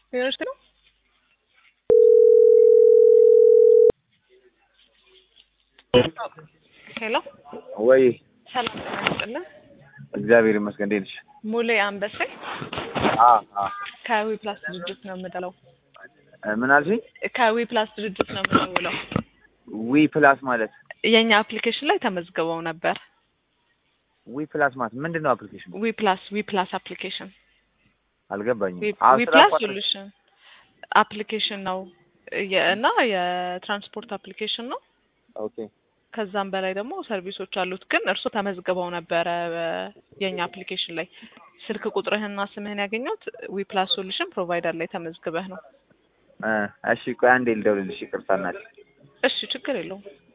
ዩኒቨርሲቲ ነው። ሄሎ ወይ ሰላም ጤና ይስጥልን። እግዚአብሔር ይመስገን። እንዴት ነሽ? ሙሌ አንበሴ አ አ ከዊ ፕላስ ድርጅት ነው የምደውለው። ምን አልሽኝ? ከዊ ፕላስ ድርጅት ነው የምደውለው። ዊ ፕላስ ማለት የእኛ አፕሊኬሽን ላይ ተመዝግበው ነበር። ዊ ፕላስ ማለት ምንድን ነው? አፕሊኬሽን ዊ ፕላስ ዊ ፕላስ አፕሊኬሽን አልገባኝም። ዊ አዎ፣ ዊ ስራ ፕላስ አቋረጥ- ሶሉሽን አፕሊኬሽን ነው የ- እና የትራንስፖርት አፕሊኬሽን ነው። ኦኬ ከዛም በላይ ደግሞ ሰርቪሶች አሉት። ግን እርሶ ተመዝግበው ነበረ በ- የእኛ አፕሊኬሽን ላይ ስልክ ቁጥርህና ስምህን ያገኘሁት ዊ ፕላስ ሶሉሽን ፕሮቫይደር ላይ ተመዝግበህ ነው። እ እሺ ቆይ አንዴ ልደውልልሽ። ይቅርታ እናቴ። እሺ ችግር የለውም።